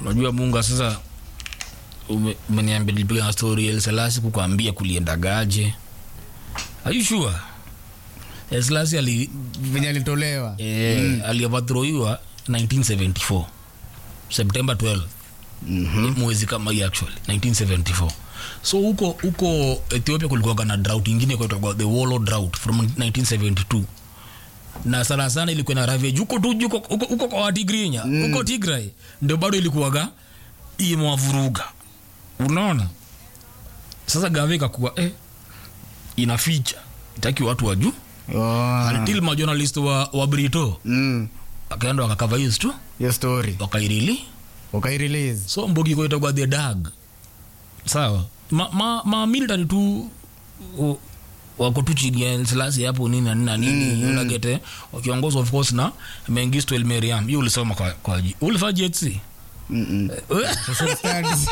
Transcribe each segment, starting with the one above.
unajua munga sasa ume- umeniambia nilipiga na story El Selassie kukwambia kuliendagaje are you sure El Selassie ali venye alitolewa eh, aliovathroiwa 1974 september 12 Mhm. mwezi kama hii actually 1974 so huko huko ethiopia kulikuwa na drought ingine kwaitwa the wallow drought from 1972 na sana sana ilikuwa na ravage huko tu huko huko- huko kwa watigrinya huko tigray ndio bado ilikuwaga imewavuruga unaona sasa gave ikakuwa eh, inaficha itaki watu wajuu Oh. until majournalist wa, wa brito Mm. akaenda wakakava hiyo tu hiyo story wakairili ukairelease so mbogi koitagwa the dag sawa ma, ma, ma military tu u- wako tu chini ya selasi hapo nini na nini na nini mm, unagete wakiongozwa of course na mengisto el meriam hiyo ulisoma kwa, kwa ji- ulifanya jtc Mm-mm. Social studies.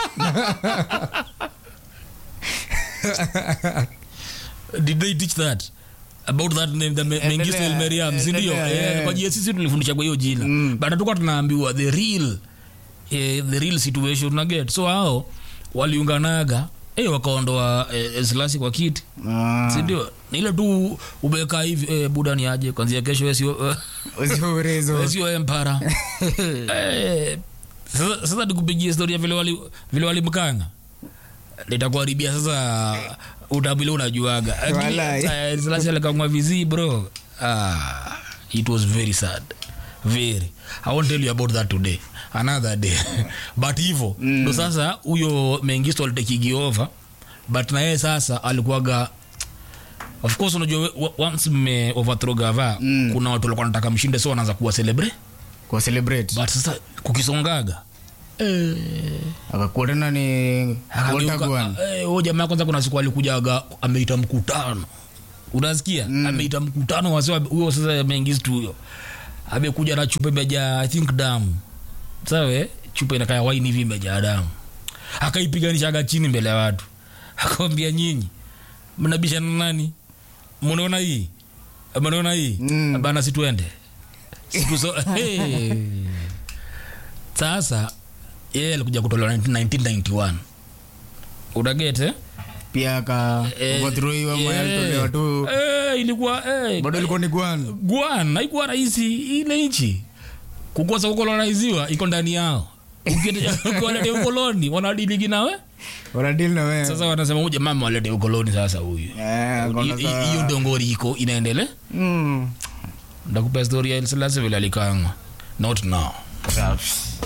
did they teach that about that name the Me- mengisto el meriam sindio endelea, eh, eh. kwa jtc tulifundisha kwa hiyo jina Mm. but hatukuwa tunaambiwa the real eh, the real situation unaget so hao waliunganaga eh, wakaondoa eh, selasi kwa kiti Ah. sindio ni ile tu ubeka hivi eh, buda ni aje kwanzia kesho we sio Usiurezo. we sio empara eh, sasa sasa nikupigia historia vile wali vile walimkanga nitakuharibia sasa utabile unajuaga Walai. Eh, Selassie alikangwa vizi bro ah, it was very sad very i won't tell you about that today another day but hivo ndo sasa huyo mengisto alitekigi over but na yeye sasa alikuwaga of course unajua we- wa- once mme overthrow gava Mm. kuna watu walikuwa nataka mshinde so wanaanza kuwa celebrate kwa celebrate but sasa kukisongaga eh, akakuwa tena ni Akageuka, Octagon. eh, huyo jamaa kwanza kuna siku alikujaga ameita mkutano unasikia mm. ameita mkutano wase huyo sasa mengistu huyo amekuja na chupa imejaa i think damu sawe chupa inakaya waini hivi imejaa damu akaipiganishaga chini mbele ya watu akawambia nyinyi mnabishana nani mnaona hii mnaona hii Mm. bana situende Siku so, hey. sasa yeye alikuja kutolewa 1991 unagete pia aka overthrowiwa mwenye alitolewa tu ilikuwa eh, bado ilikuwa ni gwan gwan haikuwa rahisi ile nchi kukosa kukolonaiziwa iko ndani yao ukiwalete ukoloni wanadiligi nawe wanadili na wewe sasa wanasema huyu jamaa walete ukoloni sasa huyu Eh, akaona Hi- saa- hi- hiyo dongori iko inaendele Mm. ndakupea story ya El Selassie vile alikangwa not now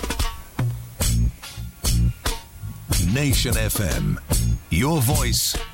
Nation FM. Your voice,